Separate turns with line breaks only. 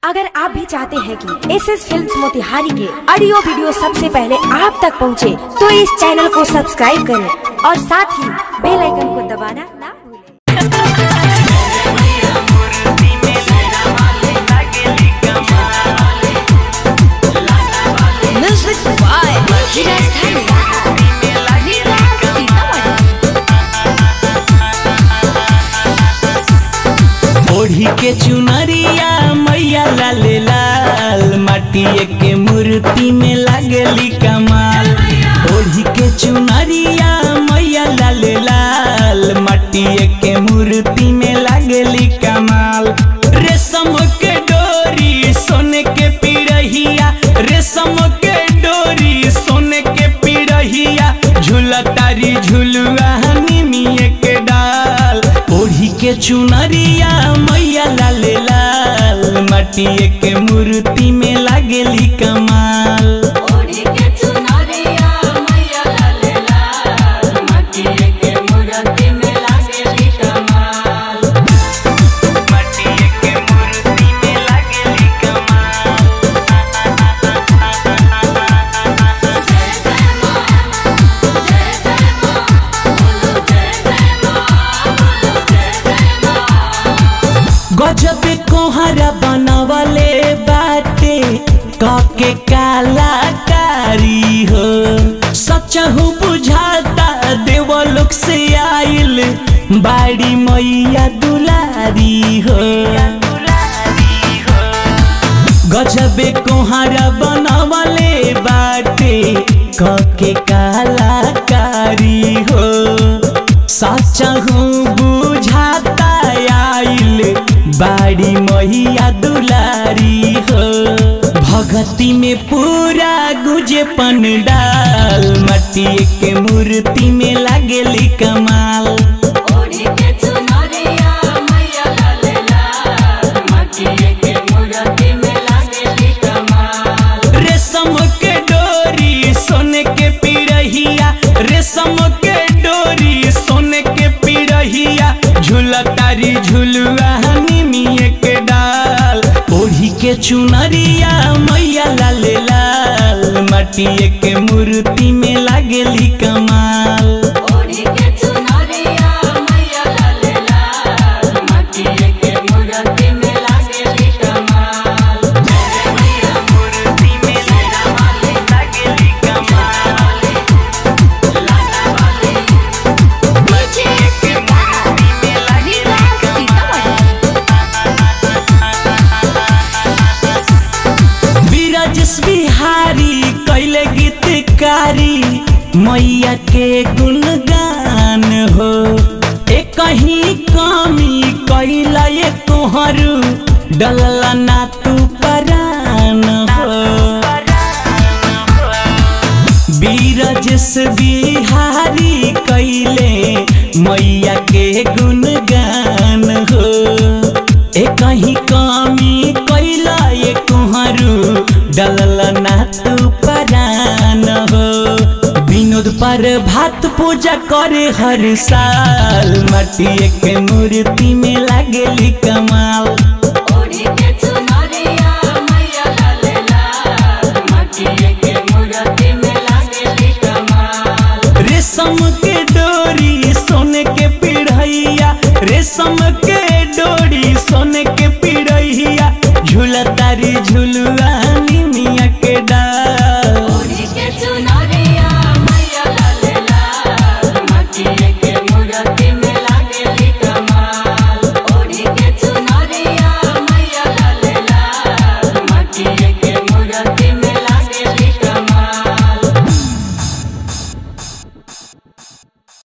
अगर आप भी चाहते हैं कि एस एस फिल्म मोतिहारी के ऑडियो वीडियो सबसे पहले आप तक पहुंचे, तो इस चैनल को सब्सक्राइब करें और साथ ही बेल आइकन को दबाना ना भूलें। Music by Hiraz
ओढ़ी के चुनरिया मैया लाले लाल माटिए के मूर्ति में लागली कमाल ओढ़ी के चुनरिया मैया लाले लाल माटिए के मूर्ति में लागली कमाल रेशम के डोरी सोने के पिरहिया रेशम के डोरी सोने के पिरहिया झूला तारी झुलुआ निमिए के डाल ओढ़ी के चुनरिया मैया लाले लाल माटिए के मूर्ति में लागली कमाल
ओढ़ी के चुनरिया मैया लाले लाल मटिए के मूर्ति में लागेली कमाल
माटिए के मूर्ति में लागली कमाल
जय जय मां जय जय मां बोलो जय जय मां बोलो जय जय मां
गजब कोहरा बनवले बाटे काके कलाकारी हो सचहु बुझाता देवलोक से आइल बाड़ी मैया दुलारी हो गजबे कोहरा बनवले बाटे काके कलाकारी हो सचहु बुझाता आइल बाड़ी मैया दुलारी हो भगती में पूरा गुजे पंडाल मटिए के मूर्ति में लागली कमाल
ओढ़ी के चुनरिया मैया लाले लाल मटिए के मूर्ति में लागेली कमाल
रेशम के डोरी सोने के पिरहिया रेशम के डोरी सोने के पिरहिया झूला तारी झुलुआ निमिए के डाल ओढ़ी के चुनरिया मैया लाले लाल माटिए के मूर्ति में लागली कमाल
ओढ़ी के चुनरिया मैया लाले लाल मटिए के मूर्ति में लागेली कमाल जय मैया
मूर्ति में लागली कमाल
लाला वाली
माटिए के मूर्ति में लागली बीरजस बिहारी कैले गीतकारी मैया के गुणगान हो एक कहीं कमी कैला ये तोहरू डलला ना तू परान हो बीरजस बिहारी कैले मैया के गुणगान हो ए कहीं कमी कैला ये कुहरू डलल ना तू परान हो विनोद पर भात पूजा करे हर साल माटिए के मूर्ति में लागली कमाल
ओढ़ी के चुनरिया मैया लाले लाल मटिए के मूर्ति में लागेली कमाल
रेशम के डोरी सोने के पिढ़ैया रेशम के डोरी सोने के पिढ़ैया झूला तारी झुलुआ निमिया के डाल
ओढ़ी के चुनरिया मैया लाले लाल मटिए के मूर्ति में लागेली कमाल ओढ़ी के चुनरिया मैया लाले लाल मटिए के मूर्ति